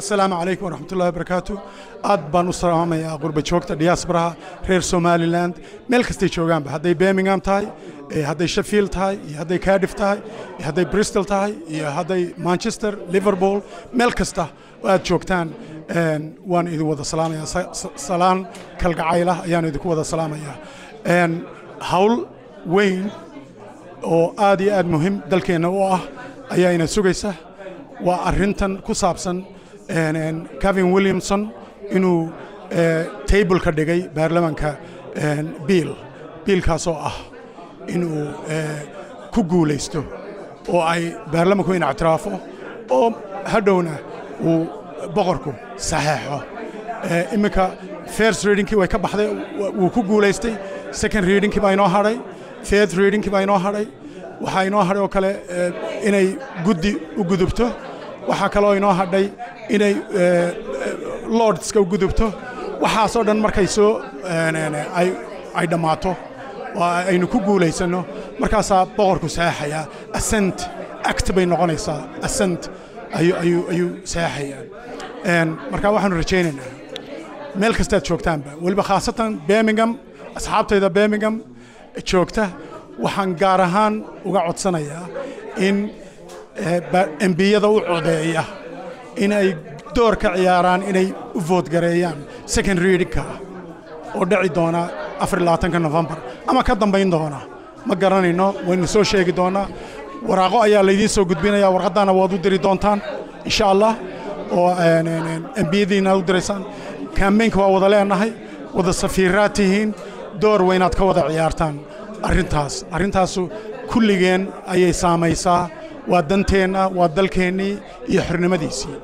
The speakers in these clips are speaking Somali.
asalaamu calaykum waraxmatullahi wabarakaatu aad baan u salaamayaa qurba joogta diyaasbaraha reer somaliland meel kastay joogaanba hadday birmingham tahay hadday sheffield tahay iyo hadday cardiff tahay iyo hadday bristol tahay iyo hadday manchester liverpool meel kasta oo aad joogtaan waan idin wada salaamayaa salaan kalgacaylah ayaan idinku wada salaamayaa hawl weyn oo aad iyo aad muhiim dalkeenna u ah ayaa ina sugaysa waa arrintan ku saabsan kevin williamson inuu tableka dhigay baarlamanka biil biilkaasoo ah inuu ku guulaysto oo ay baarlamanku in ictiraafo oo hadhowna uu boqorku saxeexo iminka first readingkii way ka baxday wuu ku guulaystay second readingkii baa inoo hadhay third readingkii baa inoo hadhay waxaa inoo hadhay oo kale inay guddi u gudubto waxaa kaloo inoo hadhay inay lordska u gudubto waxaasoo dhan markay soo ay dhammaato oo aynu ku guulaysanno markaasaa boqorku saxeexayaa ascent act bay noqonaysaa ascent ayuu saxeexayaa marka waxaanu rajaynaynaa meel kastaad joogtaanba weliba khaasatan birmingham asxaabtayda birmingham joogta waxaan gaar ahaan uga codsanayaa in embiyada u codeeya inay door ka ciyaaraan inay u voodgareeyaan second readingka oo dhici doona afarlabaatanka nofembar ama ka dambayn doona ma garanayno waynu soo sheegi doonaa waraaqo ayaa laydiin soo gudbinaya warqaddaana waad u diri doontaan insha allah oo embiyadiina u diraysaan kambeynka waa wada leenahay wada safiiraad tihiin door waynaad ka wada ciyaartaan arrintaas arrintaasu kulligeen ayay saamaysaa waa danteenna waa dalkeennii iyo xornimadiisii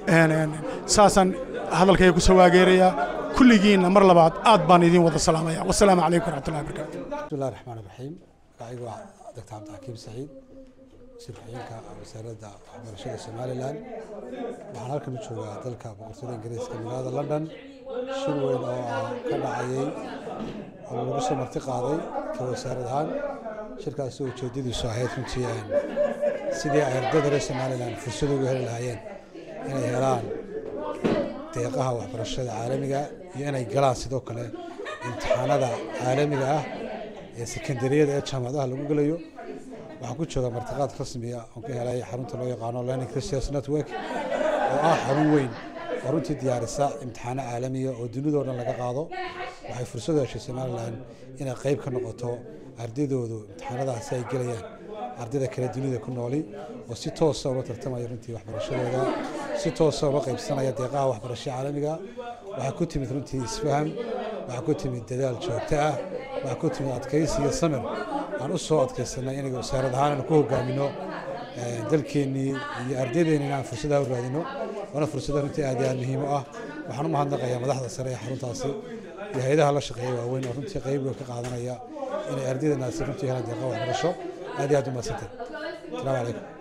saasaan hadalkayga ku soo waageerayaa kulligiinna mar labaad aad baan idiin wada salaamaya wasalaamu calaykum waraxmatullahi wabarakaatu bismillahi raxmaan raxiim magacaygu waa doctor cabdixakiim saciid wasiir ku-xigeenka wasaaradda waxbarashada somalilan waxaan halkan u joogaa dalka boqortooyada ingiriiska magaalada london shir weyn oo ka dhacayay oo lagu soo marti qaaday ka wasaarad ahaan shirkaasi ujeedadiisu ahayd runtii sidii ay ardayda reer somalilan fursad ugu heli lahaayeen inay helaan deeqaha waxbarashada caalamiga iyo inay galaan sidoo kale imtixaanada caalamiga ah ee sekondariyada ee jaamacadaha lagu gelayo waxaan ku joogaa martiqaad rasmiya oon ka helay xarunta loo yaqaano learning christians network oo ah xarun weyn oo runtii diyaarisa imtixaano caalamiya oo dunidao dhan laga qaado waxay fursad u heshay somalilan inay qayb ka noqoto ardaydoodu imtixaanadaasi ay gelayaan ardayda kale dunida ku nooli oo si toosa ula tartamaya runtii waxbarashadooda si toosa ula qaybsanaya deeqaha waxbarasho caalamiga waxaa ku timid runtii isfaham waxaa ku timid dadaal joogto ah waxaa ku timid adkaysi iyo samir aan u soo adkaysanay inaga wasaarad ahaan aan ku hogaamino dalkeennii iyo ardaydeena inaan fursadaha u raadino waana fursada runtii aad iyo aad muhiim u ah waxaan u mahadnaqayaa madaxda sare ee xaruntaasi iyo hay-adaha la shaqeeya waaweyn oo runtii qayb weyn ka qaadanaya inay ardaydenaasi runtii helaan deeqa waxbarasho aad iyo aad u mahadsantahay asalaamu calaykum